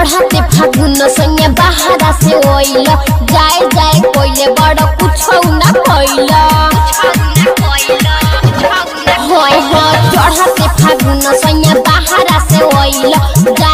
चढ़ाते फागुन संगे बाहरा से ओइल जाए जाए कोइले बड़ कुछ ना कइल होय हो चढ़ाते फागुन संगे बाहरा से ओइल जाए